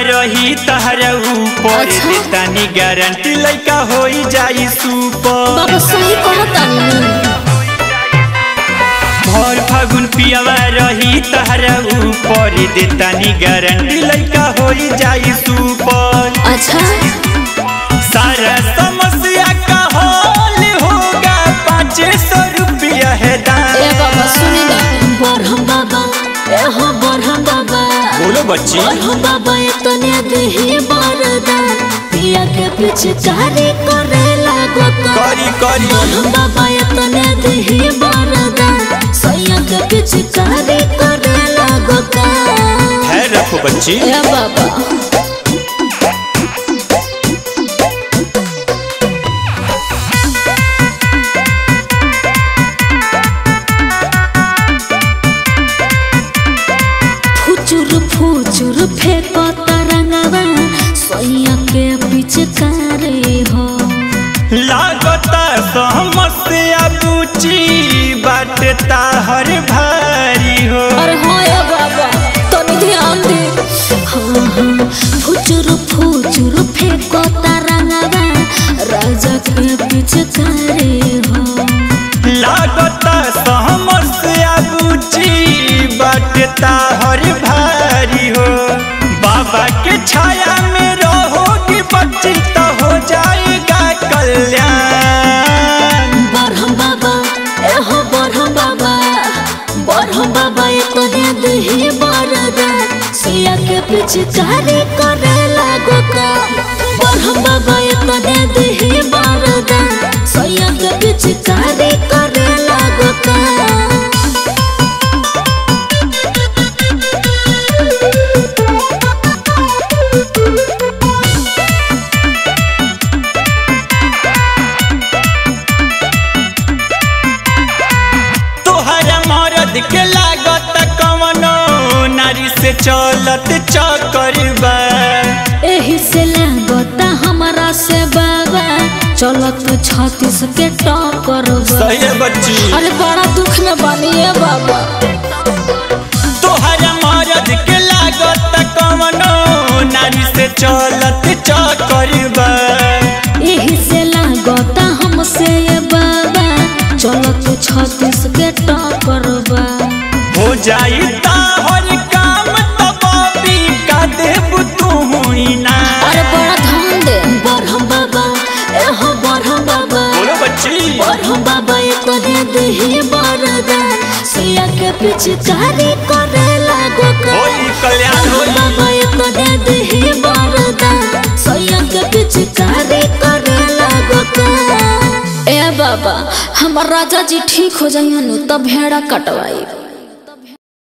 रही तहरा ऊपर अच्छा। देतानी गारंटी लइका होई जाई सुपर बाबा सही कहतानी भर फागुन पियावा रही तहरा ऊपर देतानी गारंटी लइका होई जाई सुपर अच्छा सारा समस्या का हल होगा पाँच सौ रुपया है दाम ए बाबा सुनी ना बरहम बाबा ए हो बरहम बाबा बोलो बच्ची बरहम बाबा इतने देही बरदान पिया के पीछे कारी करे लागो का करी करी बरहम बाबा इतने देही बरदान सैया के पीछे कारी करे लागो का है रखो बच्ची ए बाबा फुचुर फुचुर फेंको तरंगवा सैया के पीछे करे हो लागता समस्या बुची बाटता हर भारी हो अरे हो या बाबा तनी ध्यान दे हाँ हाँ फुचुर फुचुर फेंको तरंगवा राजा के पीछे करे हो लागता समस्या बुची बाटता हर भारी हो बाबा के छाया में रहोगी बच्ची तो हो जाएगा कल्याण बरहम बाबा ए हो बरहम बाबा बरहम बाबा ये तो दे दही बरदान सिया के पीछे कारी करे लागो का बरहम बाबा ये तो दे दही बरदान सिया के पीछे कारी करे लागो का तोहरा मरद के लागत कवनो नारी से चलत चक्कर बा एही से लागता हमारा से बाबा चलत छत्तीस के टक्कर बा। सही है बच्ची अरे बड़ा दुख में बनिए बाबा तोहरा मरद के लागत कवनो नारी से चलत चक्कर बा यही से लागता हमसे ये बाबा चलो तू छत्तीस के टक्कर बा हो जाई ताहर काम तो बाबी का देब तू हुई ना अरे बड़ा ध्यान दे बरहम बाबा ए हो बरहम बाबा बोलो बच्ची बरहम बाबा ये तो दे दही बरदान सिया के पीछे कारी करे लागो का होई कल्याण बरहम होई बाबा ये तो दे दही बरदान सिया के पीछे कारी करे लागो का ए बाबा हमार राजा जी ठीक हो जाइए नु तब भेड़ा कटवाई